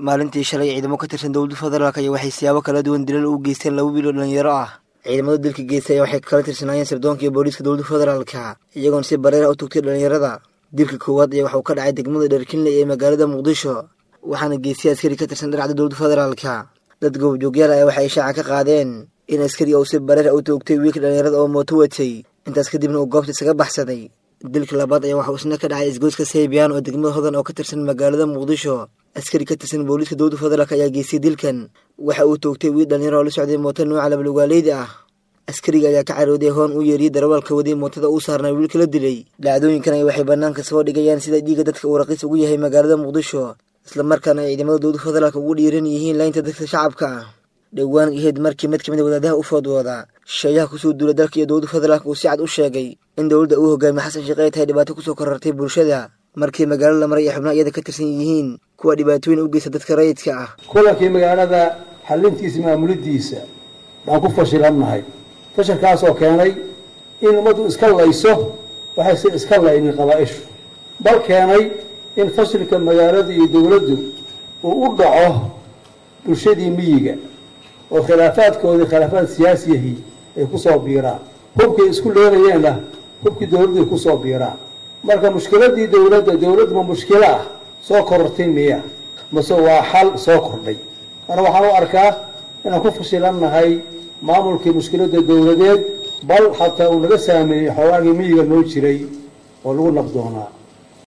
maalintii shalay ciidamo ka tirsan dowladda federaalk ayaa waxay siyaabo kala duwan dilal u geysteen laba wiil oo dhalinyaro ah ciidamada dilka geystay ayaa waxay kala tirsanaayeen sirdoonka iyo booliiska dowladda federaalka iyagoona si bareera u tugtay dhalinyarada dilka koowaad ayaa waxa uu ka dhacay degmada dherkinle ee magaalada muqdisho waxaana geystay askari ka tirsan dharcadda dowladda federaalka dad goobjoogyaal ayaa waxay ishaaca ka qaadeen in askari uu si bareera u toogtay wiilka dhalinyarada oo mooto watay intaas kadibna uu goobta isaga baxsaday dilka labaad ayaa waxauu isna ka dhacay isgoyska seybiyaan oo degmada hodan oo ka tirsan magaalada muqdisho askari ka tirsan booliiska dowladda federaalk ayaa geystay dilkan waxa uu toogtay wiil dhalinyaro oo la socday mooto nuuca labalugaaleyda ah askariga ayaa ka carooday hoon u yeeriyey darawaalka waday mootada uu saarnay wiilka la dilay dhacdooyinkan ay waxay banaanka soo dhigayaan sida dhiigga dadka uu raqiis ugu yahay magaalada muqdisho islamarkaana ay ciidamada dowladda federaalk ugu dhiiran yihiin laynta dadka shacabka ah dhowaan ahayd markii mid kamid a wadaadaha u foodwooda sheeyaha kusoo duula dalka iyo dowladda federaalk uu si cad u sheegay in dowladda uu hogaamiye xasan sheekh ay tahay dhibaato kusoo korartay bulshada markii magaalada la maray ay xubnaha iyada ka tirsan yihiin kuwa dhibaatooyin u geysta dadka rayidka ah kulankii magaalada xalintiisa maamulidiisa baan ku fashilannahay fashilkaasoo keenay in ummaddu iska layso waxayse iska laynin qabaa-ishu bal keenay in fashilka magaaladu iyo dowladdu uu u dhaco bulshadii miyiga oo khilaafaadkoodii khilaafaad siyaasiyahii ay kusoo biiraan hubkay isku leelayeenna hubkii dowladday kusoo biiraan marka mushkiladii dowladda dowladdu ma mushkilo ah soo korortay miya mase waa xal soo kordhay marka waxaan u arkaa inaan ku fashilannahay maamulkii mushkiladda dowladeed bal xataa uu naga saameeyey xoogaagii miyiga noo jiray oo lagu nabdoonaa